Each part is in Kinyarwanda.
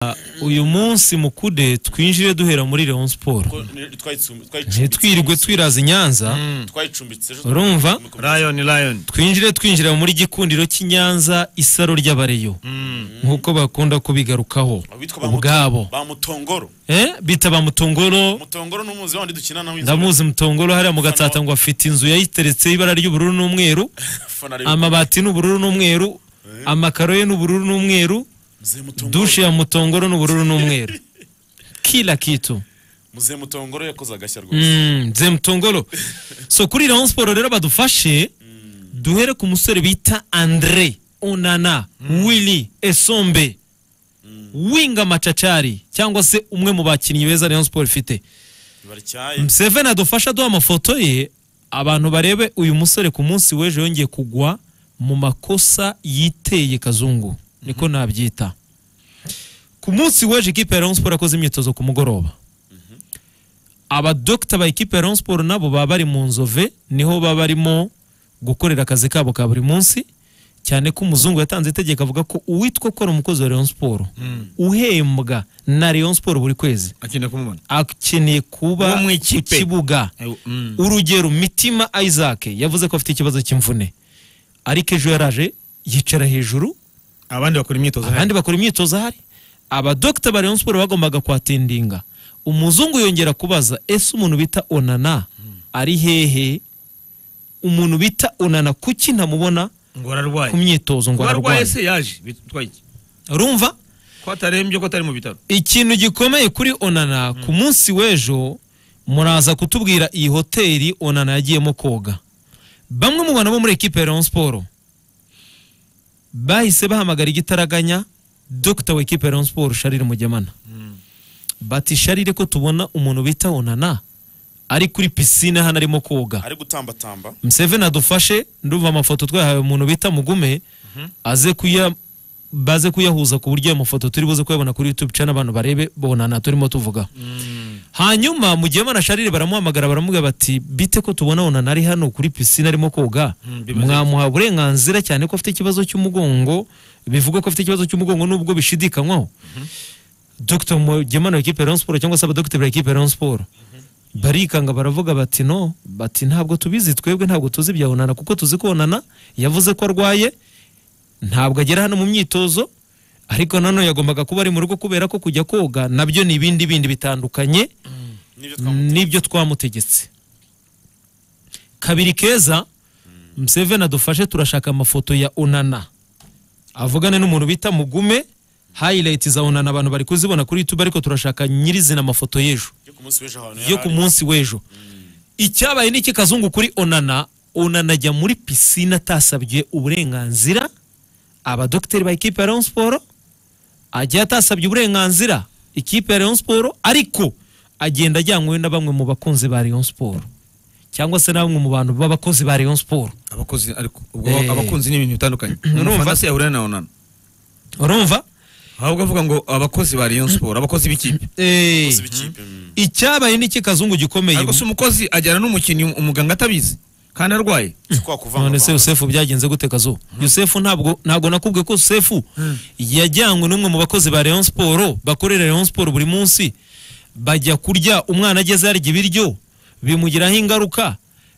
Ah, uyu munsi mukude twinjire duhera muri Leon Sport ntitwirirwe twiraza i Nyanza twayicumbitse ejo Urumva? Lion Lion twinjire twinjira muri gikundiro cy'i Nyanza isaro ry'abareyo nk'uko bakunda kubigarukaho ubwabo ba mutongoro Eh, bita ba mutongoro mutongoro n'umuzi wandi dukina nawe ndamuzi mutongoro hariya mu gatsata ngo afite inzu yayiteretseho ibara ry'ubururu n'umweru amabati n'ubururu n'umweru amakaro ye n'ubururu n'umweru dushe ya mutongoro n'ubururu n'umweru kila kitu muze mutongoro yakoze agashya rwose Mm, Nze mutongoro so kuri Rayon Sport rero badufashe duhere ku musore bita Andre Onana Willy Esombe Winga Machachari cyangwa se umwe mu bakinnyi beza Rayon Sport ifite baracyaye Museveni adufasha aduha amafoto ye abantu barebe uyu musore ku munsi w'ejo yongeye kugwa mu makosa yiteye kazungu niko nabyita ku munsi w'ejo ikipe ya Rayon Sport yakoze imyitozo ku mugoroba abadokita ba ikipe ya Rayon Sport nabo baba bari mu nzove niho baba barimo gukorera akazi kabo ka buri munsi cyane ko umuzungu yatanze itegeko avuga ko uwitwa ukora umukozi wa Rayon Sport uhembwa na Rayon Sport buri kwezi akina kumubona akeneye kuba Wo mu ku ikipe. kibuga Eh, mm. urugero mitima isaac yavuze ko afite ikibazo cy'imvune ariko ejo yaraje yicara hejuru abandi bakora imyitozo abandi bakora imyitozo ahari abadokita ba Rayon Sport bagombaga kwatindinga umuzungu yongera kubaza ese umuntu bita onana ari hehe umuntu bita onana kuki ntamubona ngo ararwaye ku myitozo ngo ngo ararwaye ararwaye se yaje bitwaye iki urumva ko atarembye ko atari mu bitaro ikintu gikomeye kuri onana ku munsi w'ejo muraza kutubwira iyi hoteli onana yagiyemo koga bamwe mu bantu bo muri ekipe ya Rayon Sport bahise bahamagara igitaraganya dogita wa ekipe ya Rayon Sport Charles Mugemana bati Charles ko tubona umuntu bita onana ari kuri pisine hano arimo koga ari gutambatamba Museveni adufashe ndumva amafoto twahawe umuntu bita Mugume aze kuya baze kuyahuza ku buryo ayo mafoto turi buze kuyabona kuri YouTube channel abantu barebe bonana turimo tuvuga hanyuma mu gihe mana Charles baramuhamagara baramubwira bati bite ko tubona onana ari hano kuri pisine arimo koga bimaze mwamuha uburenganzira cyane ko afite ikibazo cy'umugongo bivuga ko afite ikibazo cy'umugongo nubwo bishidikanywaho Dr Mugemana wa ekipe ya Rayon Sport cyangwa se abadogiteri ba ekipe ya Rayon Sport barikanga baravuga bati no bati ntabwo tubizi twebwe ntabwo tuzi ibya onana kuko tuzi ko onana yavuze ko arwaye ntabwo agera hano mu myitozo ariko nanone yagombaga kuba ari mu rugo kubera ko kujya koga nabyo ni ibindi bindi bitandukanye nibyo twamutegetse n'ibyo twamutegetse kabiri keza Museveni adufashe turashaka amafoto ya onana avugane n'umuntu bita mugume highlight za onana abantu bari kuzibona kuri youtube ariko turashaka nyirizina amafoto y'ejo yo ku munsi w'ejo ahantu yo ku munsi w'ejo icyabaye ni iki kazungu kuri onana onana ajya muri pisine atasabye uburenganzira abadogiteri ba ikipe ya Rayon Sport ajya atasabye uburenganzira ikipe ya Rayon Sport ariko agenda ajyanywe na bamwe mu bakunzi ba Rayon Sport cyangwa se na bamwe mu bantu b'abakozi ba Rayon Sport abakozi ariko ubwo Eh. abakunzi ni ibintu bitandukanye Urumva? urumva se yahura na onana urumva ahubwo avuga ngo abakozi ba Rayon Sport abakozi b'ikipe Eh, w'ikipe mm. icyabaye ni iki kazungu gikomeye ariko se umukozi ajyana n'umukinnyi umuganga atabizi kandi arwaye si kwa kuvanga none se yosefu byagenze gute kazo yosefu ntabwo ntabwo nakubwiye ko yosefu yajyanywe n'umwe mu bakozi ba Rayon Sport bakorera Rayon Sport buri munsi bajya kurya umwana ageze yarya ibiryo bimugiraho ingaruka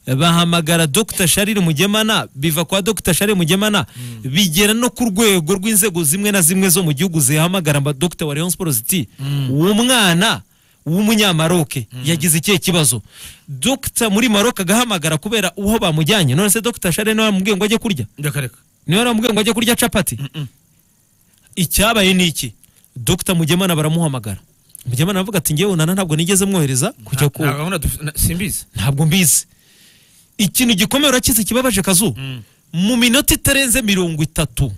bahamagara Dr Charles Mugemana biva kwa Dr Charles Mugemana bigera no ku rwego rw'inzego zimwe na zimwe zo mu gihugu zihamagara aba Dr wa Rayon Sport ziti uwo mwana w'umunyamaroke yagize ikihe kibazo Dr muri Maroc agahamagara kubera uwo bamujyanye none se Dr Charles niwe wamubwiye ngo ajye kurya ndakareka niwe waramubwiye ngo ajye kurya capati icyabaye ni iki Dr Mugemana baramuhamagara Mugemana aravuga ati ngewe nana ntabwo nigeze mwohereza kujya ku nta gahunda dufite na- simbizi ntabwo mbizi ikintu gikomeye urakize kibabaje kazu mu minota itarenze mirongo itatu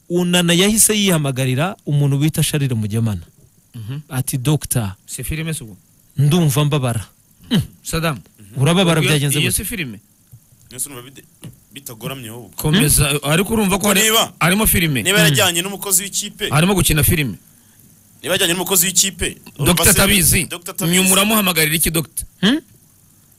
unana yahise yihamagarira umuntu bita sharire mugemana ati dogita si filime si ubu ndumva mbabara sadamu urababara Iyo- byagenze iyo gute si filime nese urumva bide- bitagoramye ahubwo komeza ariko urumva ko hari- Niba- harimo filime niba yarajyanye n'umukozi w'ikipe harimo gukina filime niba yajyanye n'umukozi w'ikipe urumva dogita se- atabizi Dr. atabizi. nyuma uramuhamagarira iki dogita Hmm?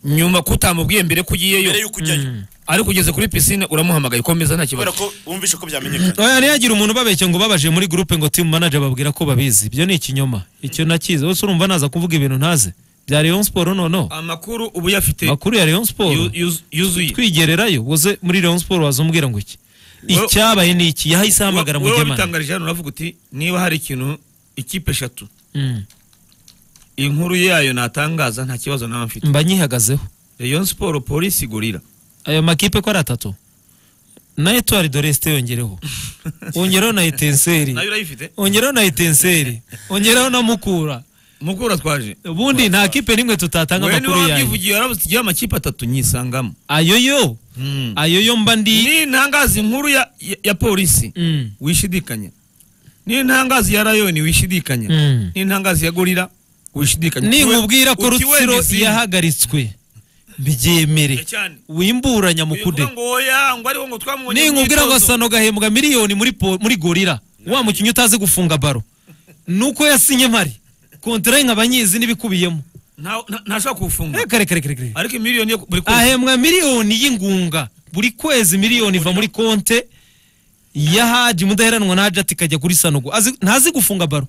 nyuma ko utamubwiye mbere ko ugiyeyo mbere y'uko ujyayo ariko ugeze kuri pisine uramuhamagaye komeza nta kubera kibazo ko wumvishe ko byamenyekana oya ntiyagira umuntu ubabeshye ngo babaje muri gurupe ngo team manager babwira ko babizi ibyo ni ikinyoma icyo nakizi wese urumva naza kuvuga ibintu ntaze bya Rayon Sport noneho amakuru ubu uyafite makuru ya Rayon Sport yu- yuz- yuzuye twigererayo woze muri Rayon Sport wazumbwira ngo iki Wowe- icyabaye ni iki yahise ahamagara wowe Mugemana wabitangarije hano uravuga uti niba hari ikintu ikipe eshatu Mm. inkuru yayo natangaza nta kibazo nawe mfite mba nyihagazeho rayon siporo polisi gorira ayo makipe ko ari atatu na Etoile de Reste yongereho ongereho na Etenseri nayo urayifite ongereho na Etenseri ongereho na Mukura mukura twaje ubundi nta kipe n'imwe tutatanga wewe niba amakuru yayo wabyivugiye warabuze igihe amakipe atatu nyisangamo ayo yo Mm. ayo yo mba ndi ni ntangaza inkuru ya, ya, ya polisi Mm. wishidikanya ni ntangazi ya rayoni wishidikanya Mm. ni ntangazi ya gorira wishidikanya ninkubwira ko Ukiwe- rutsiro ukiwe ni yahagaritswe mbyemere cyane. wimburanya zimwe. mukude Bivuga ngo oya, ngo ariko ngo twamubonye mu ninkubwira ngo myitozo. asano gahembwa miliyoni muri po- muri gorira wa mukinnyi utazi gufunga baro nuko yasinye mpari kontara ye nkaba nyizi n'ibikubiyemo Nta- nta- ntashobora kuwufunga reka reka reka reka reka. ariko miliyoni yo buri kwezi ahembwa miliyoni y'ingunga buri kwezi miliyoni iva muri konte ya haji mudaheranwa na hajati ikajya kuri sanogo Azi- ntazi gufunga baro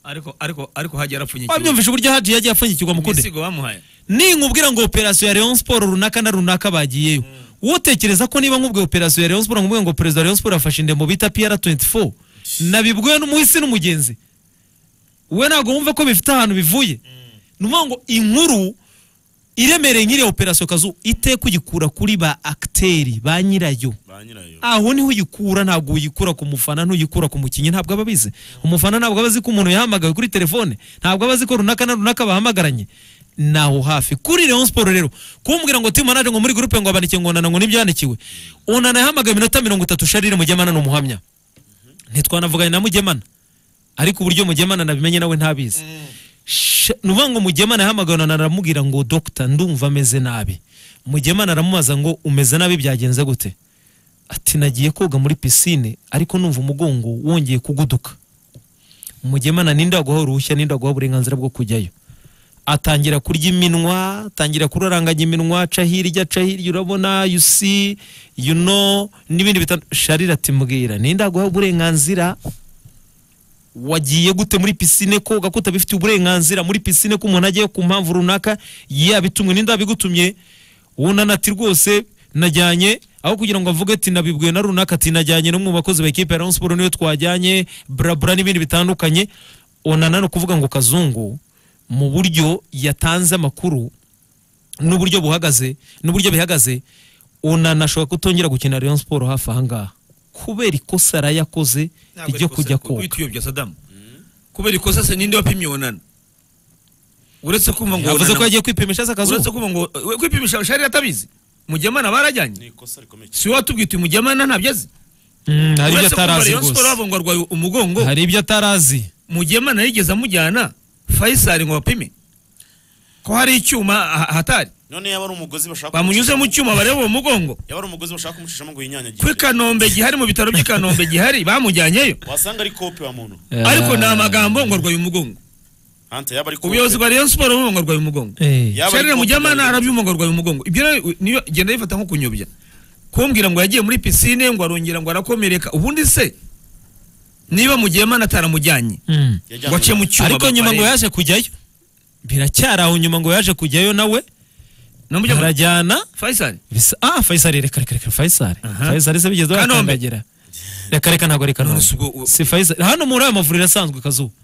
ariko ariko ariko hajya arapfunyikirwa wabyumvishe uburyo haji yagiye apfunyikirwa mukude igisigo bamuhaye ninkubwira ngo operasiyo ya Rayon Sport runaka na runaka bagiyeyo wotekereza ko niba nkubwiye operasiyo ya Rayon Sport nkubwiye ngo perezida wa Rayon Sport yafashe indembo bita PR24 nabibwiwe n'umuhisi n'umugenzi we ntabwo wumva ko bifite ahantu bivuye ni ukuvuga ngo inkuru iremereye nk'iriya operasiyo kazu iteka ugikura kuri ba akiteri ba nyirayo ba nyirayo aho niho uyikura ntabwo uyikura ku mufana ntuyikura ku mukinnyi ntabwo aba abizi umufana ntabwo aba azi ko umuntu yahamagawe kuri telefone ntabwo aba azi ko runaka na runaka bahamagaranye ni aho hafi kuri Rayon Sport rero kumbwira ngo timu manager ngo muri gurupe ngo abanike ngo onana ngo n'ibyandikiwe onana yahamagaye iminota mirongo itatu sharire mugemana ni umuhamya ntitwanavuganye na mugemana ariko uburyo mugemana nabimenye nawe ntabizi Sha- ni ukuvuga ngo mugemana yahamagaye onana aramubwira ngo dogita ndumva ameze nabi mugemana aramubaza ngo umeze nabi byagenze gute ati nagiye koga muri pisine ariko numva umugongo wongeye kuguduka mugemana ninde waguha uruhushya ninde waguha uburenganzira bwo kujyayo atangira kurya iminwa atangira kuraranganya iminwa aca hirya aca hirya urabona you see you know n'ibindi bitan sharira ati mbwira ninde waguha uburenganzira wagiye gute muri pisine koga ko utabifitiye uburenganzira muri pisine ko umuntu agiye ku mpamvu runaka yabitumwe n'inda abigutumye wunana ati rwose najyanye aho kugira ngo avuge ati nabibwiwe na runaka ati najyanye no mu bakozi ba ekipe ya Rayon Sport niyo twajyanye burabura n'ibindi bitandukanye onana ni ukuvuga ngo kazungu mu buryo yatanze amakuru n'uburyo buhagaze n'uburyo bihagaze onana ashobora kutongera gukina Rayon Sport hafi ahangaha kubera ikosa yari yakoze Ntabwo ryo ari kujya ikosa, koga uhita uyobya sadamu kubera ikosa se ninde wapimye onana uretse kumva ngo yavuze ko onana yagiye kwipimisha aza uretse akazuba kumva ngo we kwipimisha shari atabizi mugemana barajyanye ni ikosa rikomeye cyane si wowe watubwiye uti mugemana ntabyo azi Mm, hari ibyo uretse kumva atarazi Rayon Sport rwose bavuga ngo arwaye umugongo hari ibyo atarazi mugemana yigeze amujyana faisal ngo bapime ko hari icyuma ah- ahatari none yaba ari umugozi bashaka bamunyuze mu cyuma bareba uwo mugongo yaba ari umugozi bashaka kumucishamo ngo ko i yinyanyagire kanombe gihari mu bitaro by'i kanombe gihari bamujyanyeyo wasanga ari kope wa muntu ariko ni amagambo ngo arwaye umugongo hante yaba ari kope ubuyobozi bwa rayon siporo bumva ngo arwaye umugongo Eh, Yaba ari sharire kopi mugemana cyangwa- arabyumva ngo arwaye umugongo ibyo rero niyo genda bifata nko kunyobya kumbwira ngo yagiye muri pisine ngo arongera ngo arakomereka ubundi se niba mugemana ataramujyanye mm. Yajyanywe- ngo ace mu cyuma ariko nyuma ngo bapare- yaje kujyayo biracyari aho nyuma ngo yaje kujyayo nawe namujya ngo- arajyana faisal bisa ah Faisal reka reka reka Faisal Aha. Faisal se bigeze Kanombe. bakandagira reka reka ntabwo reka None none si ubwo- si Faisal hano muri aya mavuriro asanzwe kazuba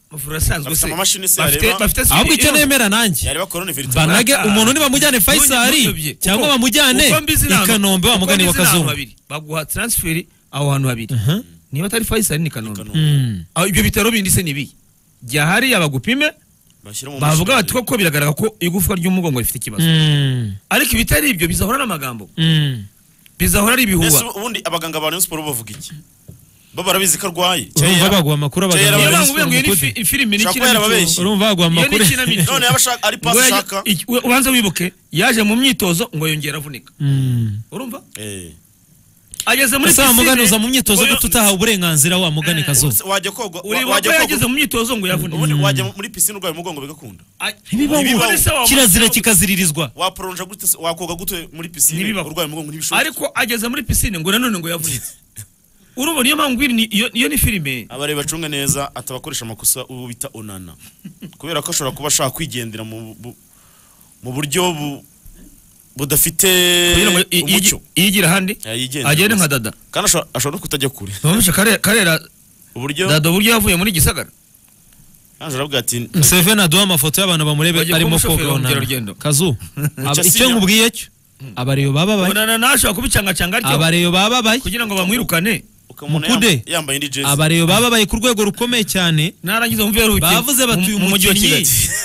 amavuriro asanzwe Bafite se amamashini se Bafite- yareba- bafite ahubwo icyo irondo. nemera nanjye yareba korone virusi banage Ah. umuntu ntibamujyane Faisal None ntuyobye. cyangwa Uko- bamujyane uko mbizi ni i ahantu- Kanombe uko bamugane mbizi wa ni ahantu Kazuba habiri. baguha transferi aho hantu habiri Aha. niba atari faisal ni kanombe Kanombe. Mm. Aho ibyo bitaro bindi se ni bihe jya hariya bagupime bashyira mu bavuga mashini. bati koko biragaragara ko igufwa ry'umugongo rifite ikibazo Mm. ariko ibitari ibyo bizahora n'amagambo Mm. bizahora ari Mbese ibihuha ubundi abaganga ba Rayon Sport bavuga iki bo barabizi ko arwaye urumva baguha amakuru Kera abaganga yaba ba niyo Rayon mpamvu Sport ubiye ngo iyi ni mukude. fi- filime ni Ushaka ko yarababeshye. ikinamico urumva baguha Iyo ni amakuru ikinamico. none yaba ashaka ari pasi Ngo yajya- ashaka iki- we- ubanza wibuke yaje mu myitozo ngo yongera avunika Mm. urumva Eh, ageze muri ese wamuganuza mu myitozo oyo- gute utahawe uburenganzira wamugane kazo wajya koga wa- ureba ko wajya yageze koga mu myitozo ngo ubundi yavunitse wajya muri pisine urwaye umugongo bigakunda Ay, Ntibibaho. ntibibaho. Se wamuganuza- kirazira kikaziririzwa waporonja gute se- wakoga gute muri pisine Ntibibaho. urwaye umugongo ntibishoboke ariko ageze muri pisine ngo nanone ngo yavunitse urubona niyo mpamvu ngwiri ni- iyo iyo ni filime abareba bacunga neza atabakoresha amakosa uwo bita onana kubera ko ashobora kuba ashaka kwigendera mu bu- mu buryo bu- budafite kugira ngo i- i- umucyo iyo igira ahandi Yayigendera agende gusa. nka dada kandi ashobora- ashobora no kutajya kure Bamwishe Kare- karera uburyo dada uburyo yavuye muri gisagara yaje aravuga ati museveni aduha amafoto y'abantu bamurebe Bagiye arimo kuba umushoferi koga w'umukerarugendo. onana kazu aba- icyo asinya. nkubwiye cyo abareyo bababaye unana nashobora kubicangacanga atyo abareyo bababaye kugira ngo bamwirukane ukamubona Mukude. yam- yambaye indi jezi abareyo bababaye ku rwego rukomeye cyane narangiza mumve yaruhukiye bavuze bati uyu mu mujyi wa mukinnyi kigali